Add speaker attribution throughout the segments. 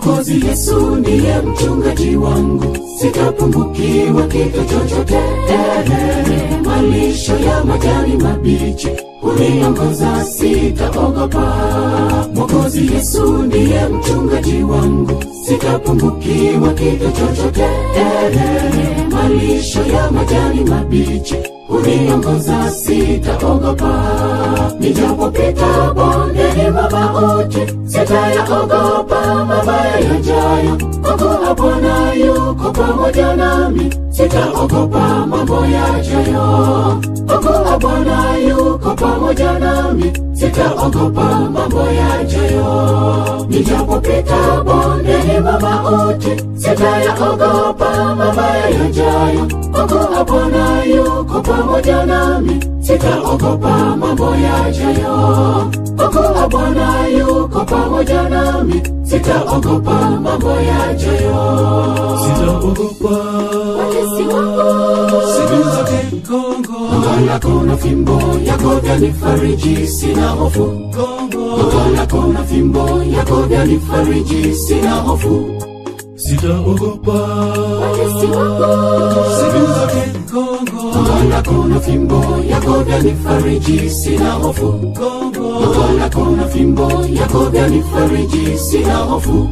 Speaker 1: Mwokozi Yesu ndiye mchungaji wangu, sitapungukiwa kitu chochote. Ehe, malisho ya majani mabichi huniongoza, sitaogopa. Mwokozi Yesu ndiye mchungaji wangu, sitapungukiwa kitu chochote. Ehe, malisho ya majani mabichi huniongoza, sitaogopa. Nijapopita bondeni mwa mauti, sitayaogopa mabaya yajayo, kwa kuwa Bwana yuko pamoja nami. Sitaogopa mambo yajayo, kwa kuwa Bwana yuko pamoja nami. Sitaogopa mambo yajayo. Nijapopita bondeni mwa mauti, sitayaogopa mabaya yajayo, kwa kuwa Bwana yuko pamoja nami. Sitaogopa mambo yajayo, kwa kuwa Bwana yuko pamoja nami. Sitaogopa mambo yajayo.
Speaker 2: Sitaogopa
Speaker 1: Watesi wangu
Speaker 2: siku zote Kongo,
Speaker 1: Gongo lako na fimbo yako vyanifariji, sina hofu.
Speaker 2: Kongo,
Speaker 1: Gongo lako na fimbo yako vyanifariji, sina hofu.
Speaker 2: sitaogopa
Speaker 1: Watesi wangu
Speaker 2: siku zote Kongo,
Speaker 1: Gongo lako na fimbo yako vyanifariji, sina hofu.
Speaker 2: Kongo,
Speaker 1: Gongo lako na fimbo yako vyanifariji, sina hofu.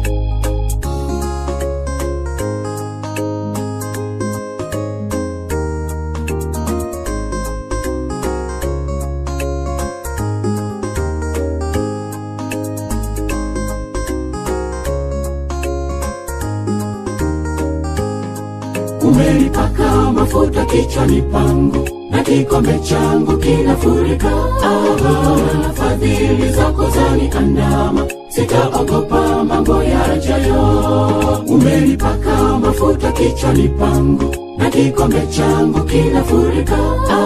Speaker 1: umenipaka mafuta kichwani pangu na kikombe changu kinafurika. Ah, fadhili zako zaniandama, sitaogopa mambo yajayo. Umenipaka mafuta kichwani pangu na kikombe changu kinafurika.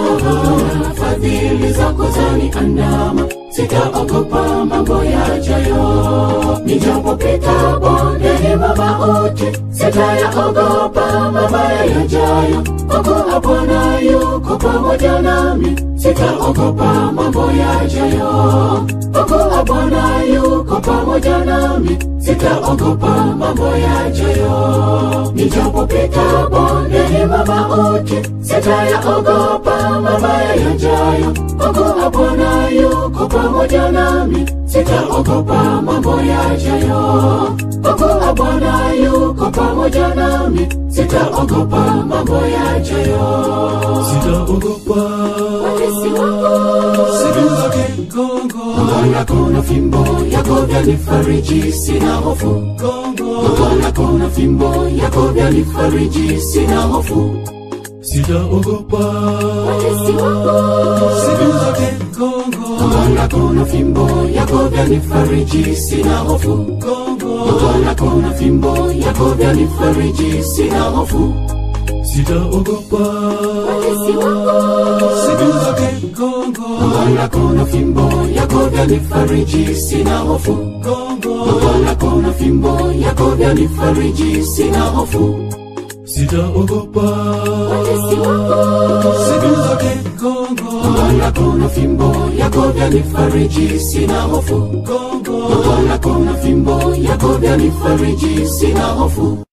Speaker 1: Ah, fadhili zako zaniandama, sitaogopa mambo yajayo. Nijapopita bondeni mwa mauti, sitayaogopa mabaya yajayo, kwa kuwa Bwana yuko pamoja nami. Sitaogopa mambo yajayo, kwa kuwa Bwana yuko pamoja nami. Sitaogopa mambo yajayo. Nijapopita bondeni mwa mauti, sitayaogopa mabaya yajayo, kwa kuwa Bwana yuko pamoja nami. Sitaogopa mambo yajayo, kwa kuwa Bwana yuko pamoja nami. Sitaogopa mambo yajayo.
Speaker 2: sitaogopa
Speaker 1: Watesi wangu
Speaker 2: siku zote Kongo,
Speaker 1: Gongo lako na fimbo yako vyanifariji, sina hofu.
Speaker 2: Kongo,
Speaker 1: Gongo lako na fimbo yako vyanifariji, sina hofu.
Speaker 2: sitaogopa
Speaker 1: Watesi wangu
Speaker 2: siku zote Kongo,
Speaker 1: Gongo lako na fimbo yako vyanifariji, sina hofu.
Speaker 2: Kongo,
Speaker 1: Gongo lako na fimbo yako vyanifariji, sina hofu.
Speaker 2: sitaogopa
Speaker 1: Watesi wangu
Speaker 2: siku zote Kongo,
Speaker 1: Gongo lako na fimbo yako vyanifariji, sina hofu.
Speaker 2: Kongo,
Speaker 1: Gongo lako na fimbo yako vyanifariji, sina hofu.
Speaker 2: sitaogopa
Speaker 1: Watesi wangu
Speaker 2: siku zote Kongo,
Speaker 1: Gongo lako na fimbo yako vyanifariji, sina hofu.
Speaker 2: Kongo,
Speaker 1: Gongo lako na fimbo yako vyanifariji, sina hofu.